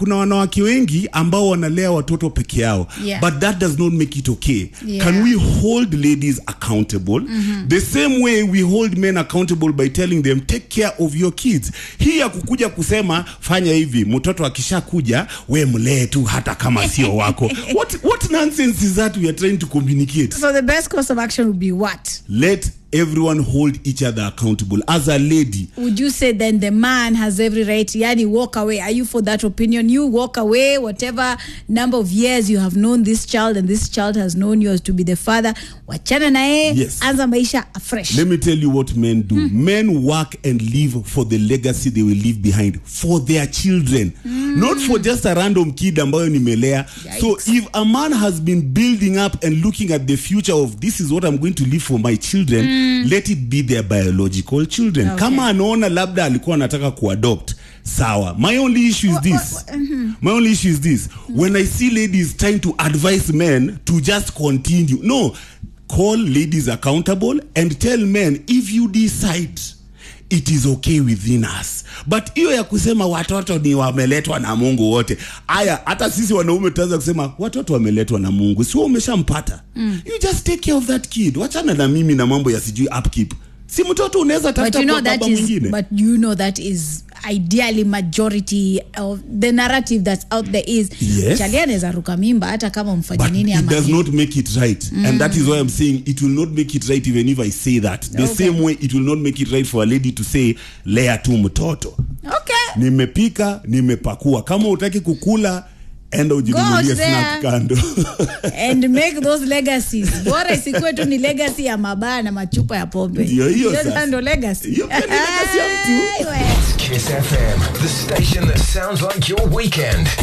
kuna wanawake wengi ambao wanalea watoto peke yao Yeah. but that does not make it okay Yeah. can we hold ladies accountable the same way we hold men accountable by telling them take care of your kids hii ya kukuja kusema fanya hivi mtoto akishakuja we mlee tu hata kama sio wako what, what nonsense is that we are trying to communicate So the best course of action would be what? let everyone hold each other accountable as a lady Would you say then the man has every right? Yani, walk away. Are you for that opinion? You walk away, whatever number of years you have known this child, and this child has known you as to be the father. Wachana nae, Yes. anza maisha afresh. Let me tell you what men do. Men work and live for the legacy they will leave behind for their children, not for just a random kid ambayo nimelea. So Yikes. if a man has been building up and looking at the future of this is what I'm going to leave for my children, let it be their biological children. Okay. Kama anaona labda alikuwa anataka kuadopt sawa my only issue is this my only issue is this when i see ladies trying to advise men to just continue no call ladies accountable and tell men if you decide it is okay within us but hiyo ya kusema watoto ni wameletwa na mungu wote aya hata sisi wanaume tutaanza kusema watoto wameletwa na mungu sio umeshampata you just take care of that kid wachana na mimi na mambo ya sijui upkeep si mtoto unaweza But tafuta you know kwa that baba is, mwingine but you know that is ideally majority of the narrative that's out there is Yes. chali anaweza ruka mimba hata kama mfanye but nini it ama does nini. not make it right and that is why i'm saying it will not make it right even if i say that the Okay. same way it will not make it right for a lady to say lea tu mtoto Okay. nimepika nimepakua kama utaki kukula enda ujinunulie Go there. snack kando and make those legacies bora isikuwe tu ni legacy ya mabaa na machupa ya pombe Ndio hiyo sasa. ndo legacy Hiyo pia ni legacy ya mtu. Aiwe. Kiss FM, the station that sounds like your weekend.